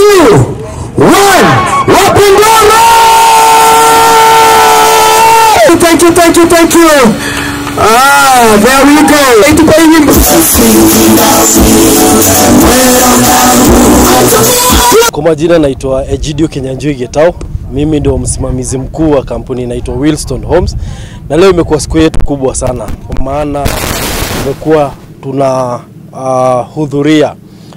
two, one. Wapindana! Thank you, thank you, thank you. Ah, there we go. Itupe nyimbo. Kwa majina naitwa Egidio Kenyanjui Getao. Mimi ndio msimamizi mkuu wa kampuni inaitwa Wilston Homes, na leo imekuwa siku yetu kubwa sana, kwa maana tumekuwa tuna uh, hudhuria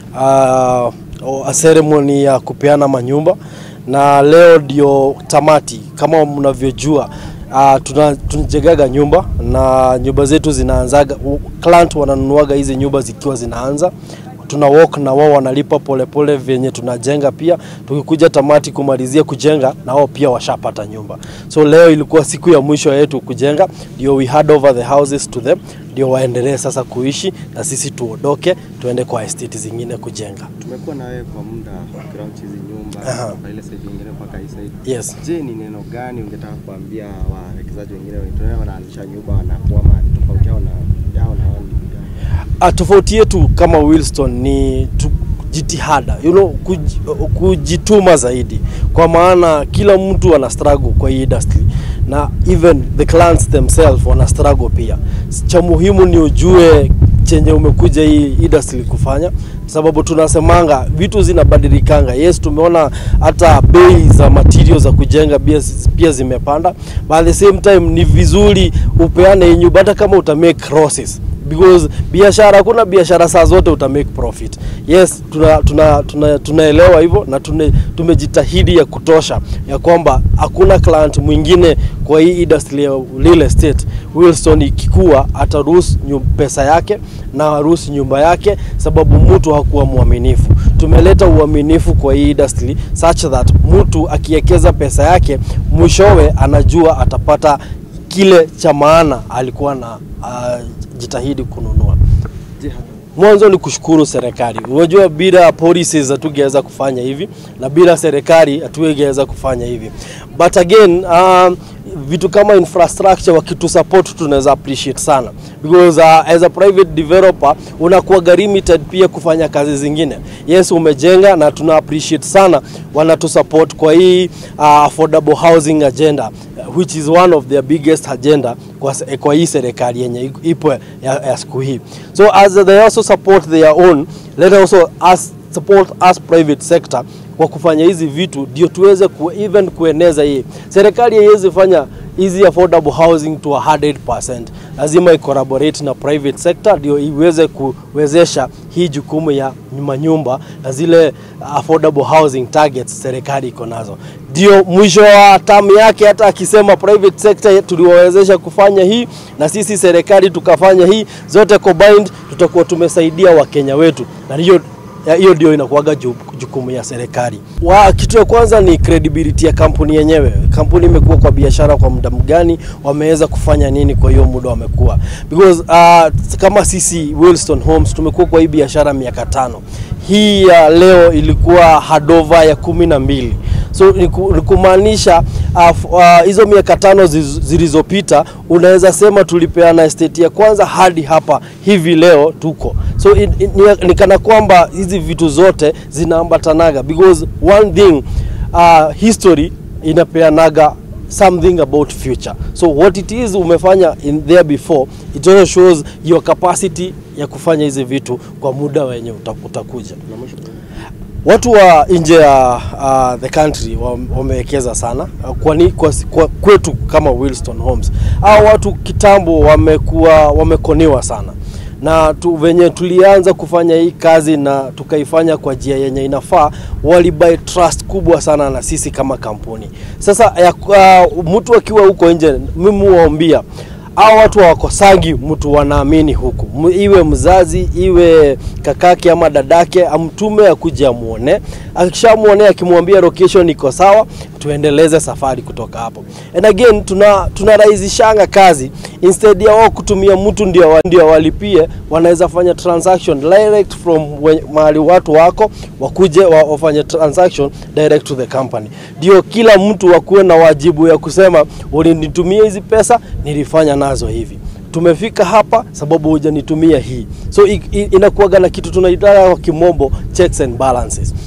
uh, ceremony ya kupeana manyumba, na leo ndio tamati. Kama mnavyojua uh, tuna, tunajengaga nyumba na nyumba zetu zinaanzaga, client wananunuaga hizi nyumba zikiwa zinaanza tuna walk na wao wanalipa polepole vyenye tunajenga. Pia tukikuja tamati kumalizia kujenga, na wao pia washapata nyumba. So leo ilikuwa siku ya mwisho yetu kujenga, ndio we hand over the houses to them, ndio waendelee sasa kuishi na sisi tuondoke tuende kwa estate zingine kujenga. Tumekuwa na wewe kwa muda ukiraunch hizi nyumba Aha. kutoka ile side nyingine mpaka hii side. Yes. Je, ni neno gani ungetaka kuambia wawekezaji wengine wenye wanaanzisha nyumba wanakuwa mahali tofauti yao na yao na wao ni gani? Ah, tofauti yetu kama Wilston ni tu, jitihada you know, kuj, kujituma zaidi, kwa maana kila mtu ana struggle kwa hii industry na even the clients themselves wana struggle pia. Cha muhimu ni ujue chenye umekuja hii industry kufanya, sababu tunasemanga vitu zinabadilikanga. Yes, tumeona hata bei za materials za kujenga pia, pia zimepanda, but at the same time ni vizuri upeane hii nyumba hata kama uta make losses because biashara hakuna biashara saa zote uta make profit. Yes, tuna, tuna, tuna, tunaelewa hivyo na tune, tumejitahidi ya kutosha ya kwamba hakuna client mwingine kwa hii industry ya real estate Wilson ikikua ataruhusu nyu- pesa yake na haruhusu nyumba yake, sababu mtu hakuwa mwaminifu. Tumeleta uaminifu kwa hii industry such that mtu akiwekeza pesa yake mwishowe anajua atapata kile cha maana alikuwa na uh, jitahidi kununua. Je, hata Mwanzo ni kushukuru serikali. Unajua, bila policies hatungeweza kufanya hivi na bila serikali hatungeweza kufanya hivi, but again um, vitu kama infrastructure wakitusupport tunaweza appreciate sana because uh, as a private developer unakuwa limited pia kufanya kazi zingine. Yes, umejenga na tuna appreciate sana wanatusupport kwa hii uh, affordable housing agenda which is one of their biggest agenda kwa, se- kwa hii serikali yenye ipo ya, ya siku hii. So as they also support their own, let also us support us private sector kwa kufanya hizi vitu ndio tuweze ku, even kueneza hii. Serikali haiwezi fanya hizi affordable housing to 100%. Lazima icollaborate na private sector ndio iweze kuwezesha hii jukumu ya manyumba na zile affordable housing targets serikali iko nazo. Ndio mwisho wa tamu yake, hata akisema private sector tuliwawezesha kufanya hii na sisi serikali tukafanya hii, zote combined, tutakuwa tumesaidia Wakenya wetu, na hiyo ya- hiyo ndio inakuwaga ju- jukumu ya serikali. Wa, kitu ya kwanza ni credibility ya kampuni yenyewe. Kampuni imekuwa kwa biashara kwa muda mgani, wameweza kufanya nini kwa hiyo muda wamekuwa, because uh, kama sisi Wilston Homes tumekuwa kwa hii biashara miaka tano. Hii ya leo ilikuwa handover ya kumi na mbili so ni ku- ni kumaanisha uh, f- uh, hizo miaka tano ziz- zilizopita unaweza sema tulipeana estate ya kwanza hadi hapa hivi leo tuko so in, in, ni, ni kana kwamba hizi vitu zote zinaambatanaga because one thing uh, history inapeanaga something about future so what it is umefanya in there before it also shows your capacity ya kufanya hizi vitu kwa muda wenye uta- utakuja na mwisho watu wa nje ya uh, the country wa- wamewekeza sana uh, kwani kwa, kwa, kwetu kama Wilston Homes hao watu kitambo wamekuwa wamekoniwa sana na tu, venye tulianza kufanya hii kazi na tukaifanya kwa njia yenye inafaa, walibuy trust kubwa sana na sisi kama kampuni. Sasa ya, uh, mtu akiwa huko nje, mimi huwaambia hao watu hawakosangi mtu wanaamini huku, M- iwe mzazi iwe kakake ama dadake, amtume akuje amuone. Akishamuone akimwambia location iko sawa, tuendeleze safari kutoka hapo. And again tuna tunarahisishanga kazi instead ya wao kutumia mtu ndio wa- ndio walipie, wanaweza fanya transaction direct from we- mahali watu wako wakuje wa, wafanye transaction direct to the company. Ndio kila mtu akuwe na wajibu ya kusema ulinitumia hizi pesa, nilifanya nazo hivi tumefika hapa sababu hujanitumia hii. So i- i- inakuwaga na kitu tunaitaka kwa kimombo checks and balances.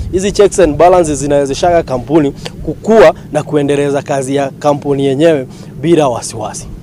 hizi checks and balances zinawezeshaga kampuni kukua na kuendeleza kazi ya kampuni yenyewe bila wasiwasi.